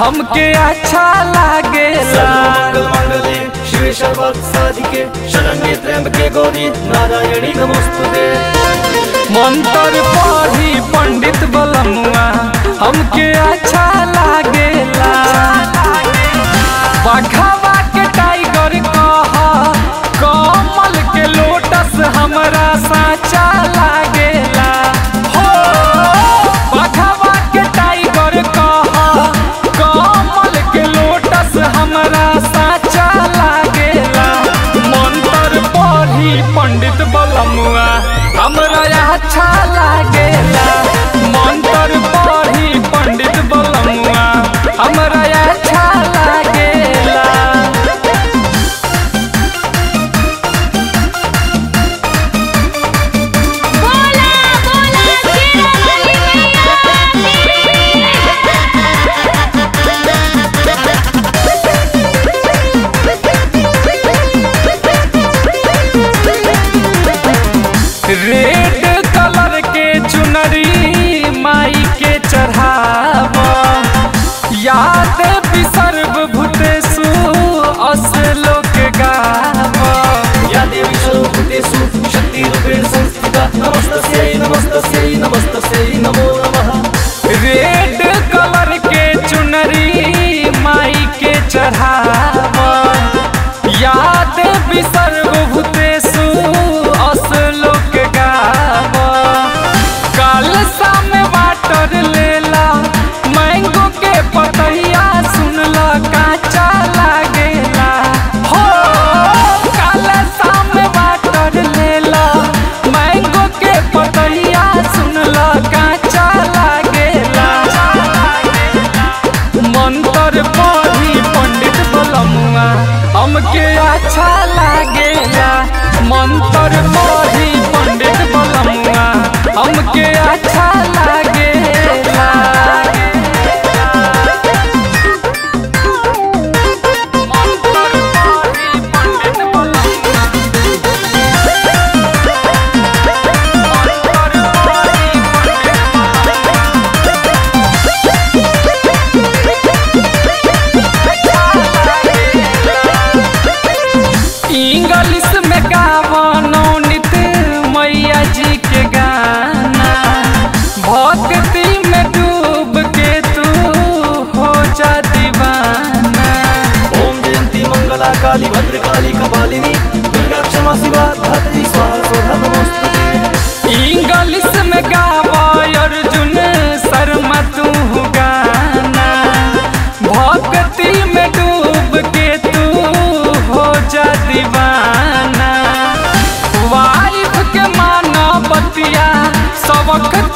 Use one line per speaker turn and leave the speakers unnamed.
हमके अच्छा लागेला
सर्वमंगल मांगल्ये शिवे सर्वार्थ साधिके शरण्ये त्र्यंबके गौरी नारायणी नमोस्तुते
मंत्र पढ़ी पंडित बलमुआ हमके अच्छा लागेला बघावा के टाइगर कह कमल के लोटस हमरा साचा लागेला हो बघावा के टाइगर कह कमल के लोटस हमरा साचा लागेला मंत्र पढ़ी पंडित बलमुआ हमरा अच्छा लागेला मंत्र पढ़ी पंडित बलमुआ हमरा अच्छा लागेला
बोला बोला तेरा वाली
रेड कलर के चुनरी माई के चढ़ाव याद विसर्व भूतेषु असलोक गाव
या देवी सर्वभूतेषु शक्तिरूपेण संस्थिता नमस्तस्यै नमस्तस्यै नमस्तस्यै नमो नमः
रेड कलर के चुनरी माई के चढ़ाव याद विसर्व भूतेषु असलोक गाव काल सामे वाटर लेला मैंगो के पतैया सुनला काचा लागेला हो काल सामे वाटर लेला मैंगो के पतैया सुनला काचा लागेला मंत्र पढ़ी पंडित बलमुआ हमके अच्छा लागेला मंत्र पढ़ी पंडित बलमुआ हमके अच्छा लागेला मंत्र पढ़ी पंडित बलमुआ मंत्र पढ़ी पंडित इंग्लिश में गावनो नित मैया जी के गाना भक्ति में डूब के तू हो जा दीवाना
ओम जयंती मंगला काली भद्रकाली कपालिनी दुर्गा क्षमा शिवा धात्री स्वाहा स्वधा नमोस्तुते
इंग्लिश में गावा अर्जुन शर्मा तू गाना भक्ति में डूब के तू हो जा दीवाना वाइफ के माना बतिया सबक